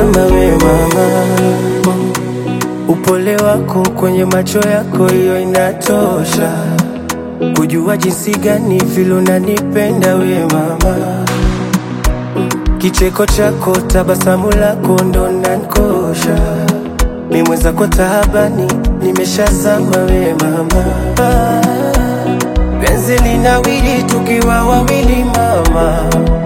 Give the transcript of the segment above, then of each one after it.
nimeshazama we mama, upole wako kwenye macho yako, hiyo inatosha kujua jinsi gani vile unanipenda we mama. Kicheko chako, tabasamu lako ndo nankosha, mi mwenzako taabani, nimeshazama we mama. Penzi linawiri tukiwa wawili mama,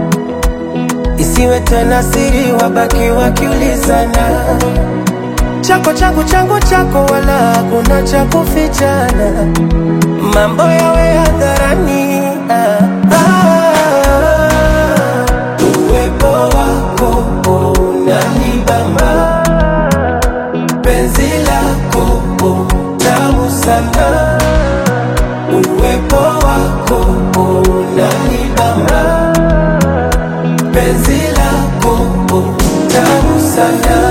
isiwe tena siri, wabaki wakiulizana chako changu changu chako, wala hakuna cha kufichana, mambo yawe hadharani. Ah, ah, uwepo wako unanibamba, penzi lako tamu sana, uwepo wako unanibamba, penzi lako tamu sana.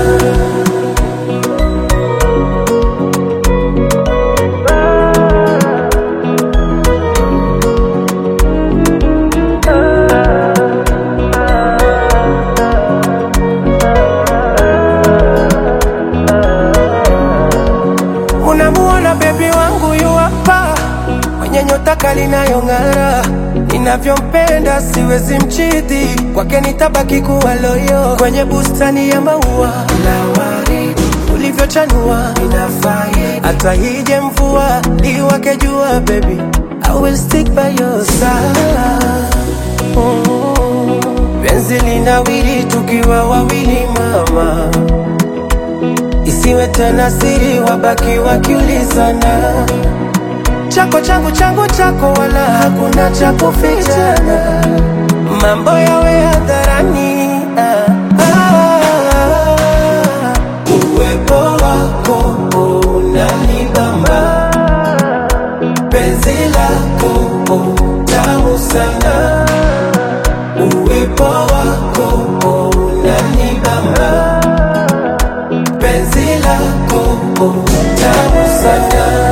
Unamuona bebi wangu yu hapa mwenye nyota kali inayong'ara, ninavyompenda siwezi mchiti, kwake nitabaki kuwa loyo. Kwenye bustani ya maua na waridi ulivyochanua inafai, hata ije mvua liwake jua, baby I will stick by your side. Mm. Penzi linawiri tukiwa wawili mama isiwe tena siri, wabaki wakiulizana chako changu changu chako, wala hakuna cha kufichana, mambo yawe hadharani. Ah, ah, uwepo wako unanibamba, penzi lako tamu sana, uwepo wako unanibamba penzi lako tamu sana.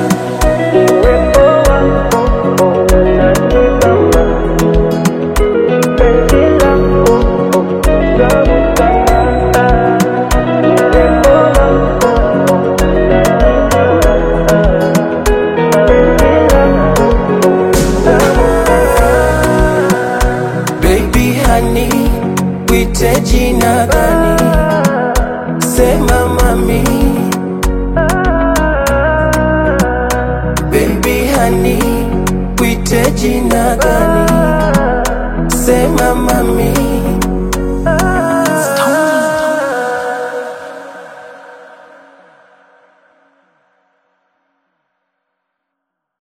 Baby honey, kuite jina gani? Sema mami Baby honey, kuite jina gani? Sema mami